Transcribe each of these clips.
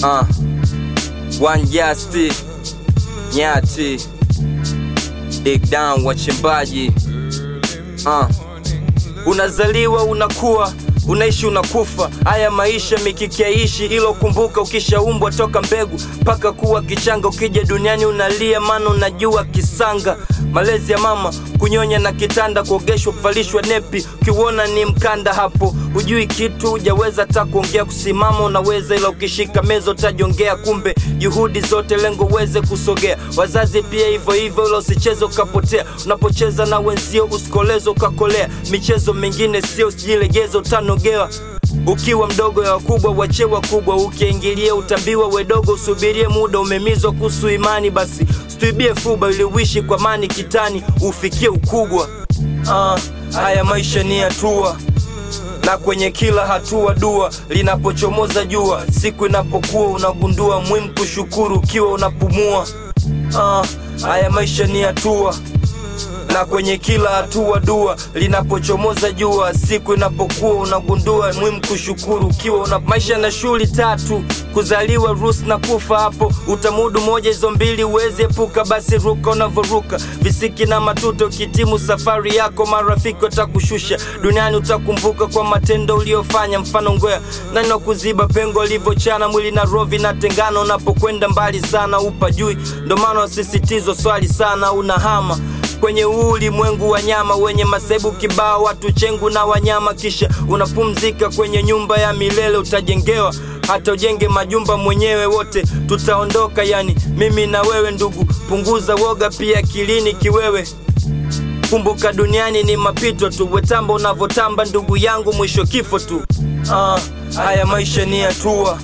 Uh, one Justi Nyati Dig down wachimbaji uh. Unazaliwa unakuwa unaishi unakufa, haya maisha mikiki yaishi, ilo kumbuka, ukishaumbwa toka mbegu mpaka kuwa kichanga, ukija duniani unalia, maana unajua kisanga. Malezi ya mama, kunyonya na kitanda, kuogeshwa, kuvalishwa nepi, ukiuona ni mkanda hapo, hujui kitu, hujaweza hata kuongea, kusimama unaweza, ila ukishika meza utajongea, kumbe juhudi zote lengo uweze kusogea. Wazazi pia hivyo hivyo, ila usicheze ukapotea, unapocheza na wenzio usikolezo ukakolea, michezo mingine sio, usijilegeze utanogewa ukiwa mdogo ya wakubwa wache wakubwa, ukiingilia utambiwa wedogo, usubirie muda, umemizwa kuhusu imani, basi situibie fuba ili uishi kwa mani kitani ufikie ukubwa. Ah, haya maisha ni hatua na kwenye kila hatua dua linapochomoza jua, siku inapokuwa unagundua muhimu kushukuru ukiwa unapumua. Ah, haya maisha ni hatua na kwenye kila hatua dua linapochomoza jua, siku inapokuwa unagundua muhimu kushukuru ukiwa una maisha na shughuli tatu kuzaliwa, rus na kufa. Hapo utamudu moja hizo mbili, uwezi epuka, basi ruka unavoruka visiki na matuto. Ukitimu safari yako, marafiki watakushusha duniani, utakumbuka kwa matendo uliofanya. Mfano ngwea nani wa kuziba pengo alivyochana mwili na roho vinatengana, unapokwenda mbali sana upajui, ndo maana wasisitizwa swali sana unahama kwenye huu ulimwengu wa nyama wenye masaibu kibao, watu chengu na wanyama, kisha unapumzika kwenye nyumba ya milele utajengewa. Hata ujenge majumba mwenyewe, wote tutaondoka, yani mimi na wewe ndugu. Punguza woga pia kilini kiwewe, kumbuka duniani ni mapito tu, wetamba unavyotamba ndugu yangu, mwisho kifo tu. Ah, haya maisha ni hatua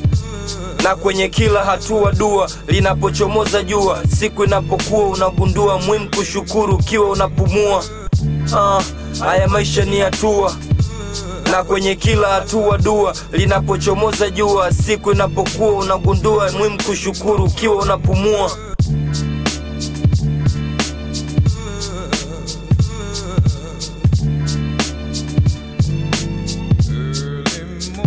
na kwenye kila hatua dua linapochomoza jua, siku inapokuwa unagundua muhimu kushukuru ukiwa unapumua. Ah, haya maisha ni hatua na kwenye kila hatua dua linapochomoza jua, siku inapokuwa unagundua muhimu kushukuru ukiwa unapumua.